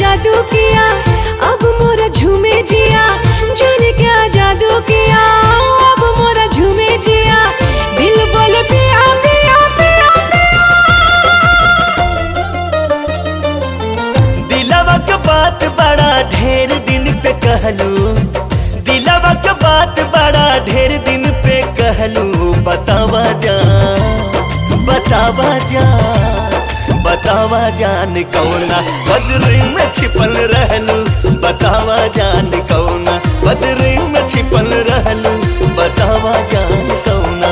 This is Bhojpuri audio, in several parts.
जादू किया अब मोरा झूमे जिया जाने क्या जादू किया अब मोरा झूमे जिया दिल बोले पिया पिया पिया दिलवा के बात बड़ा ढेर दिन पे कहलू दिलवा के बात बड़ा ढेर दिन पे कहलू बतावा जा बतावा जा बतावा जान कौना बदरी में छिपल रहलू बतावा जान कौना बदरी में छिपल रहलू बतावा जान कौना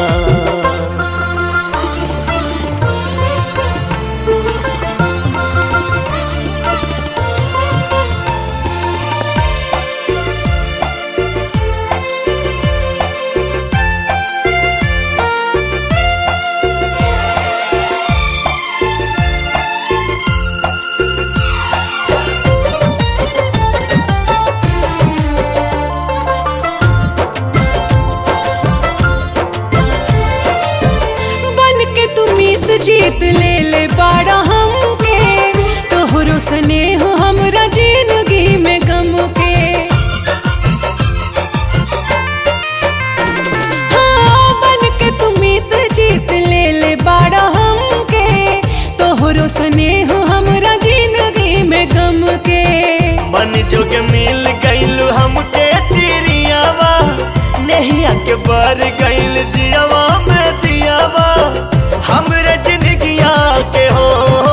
बन के तू मीत जीत ले ले बाड़ा हमके तोहरो स्नेह हमरा जिंदगी में गम के हाँ, बन के तू मीत जीत ले ले बाड़ा हमके तोहरो स्नेह हमरा जिंदगी में गम के मन जोग मिल गईल हमके तिरियावा नहिया के बर गईल जियावा में दियावा हमरे जिंदगिया के हो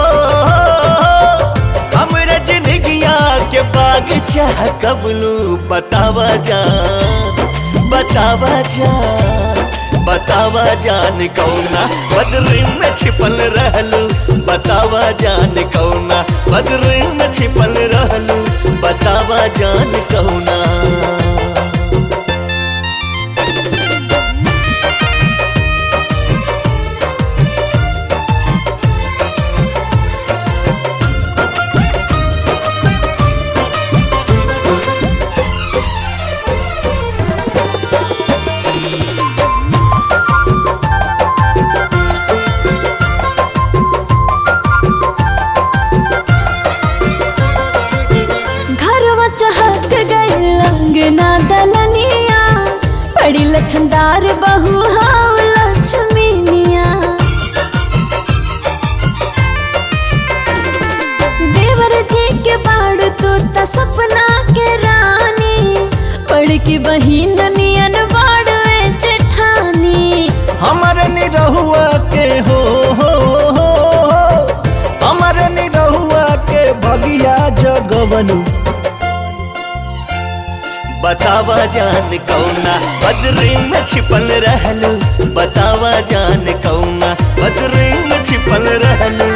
हमरे जिंदगिया के बाग चाह कबलू बतावा जान बतावा जान बतावा जान कौना बदरी में छिपल रहलू बतावा जान कौना बदरी में छिपल रहलू बतावा जान कौना घरवा चहक गई अंगना दलनिया बड़ी लछनदार बहू हाव लक्ष्मीनिया देवर जी के बाड़ तो त सपना के रानी पढ़ की बहिन नियन बाड़ जेठानी हमर निरहुआ के हो हो हो हमर निरहुआ के भगिया जगवलू बतावा जान कौना बदरी में छिपल रहलू बतावा जान कौना बदरी में छिपल रहलू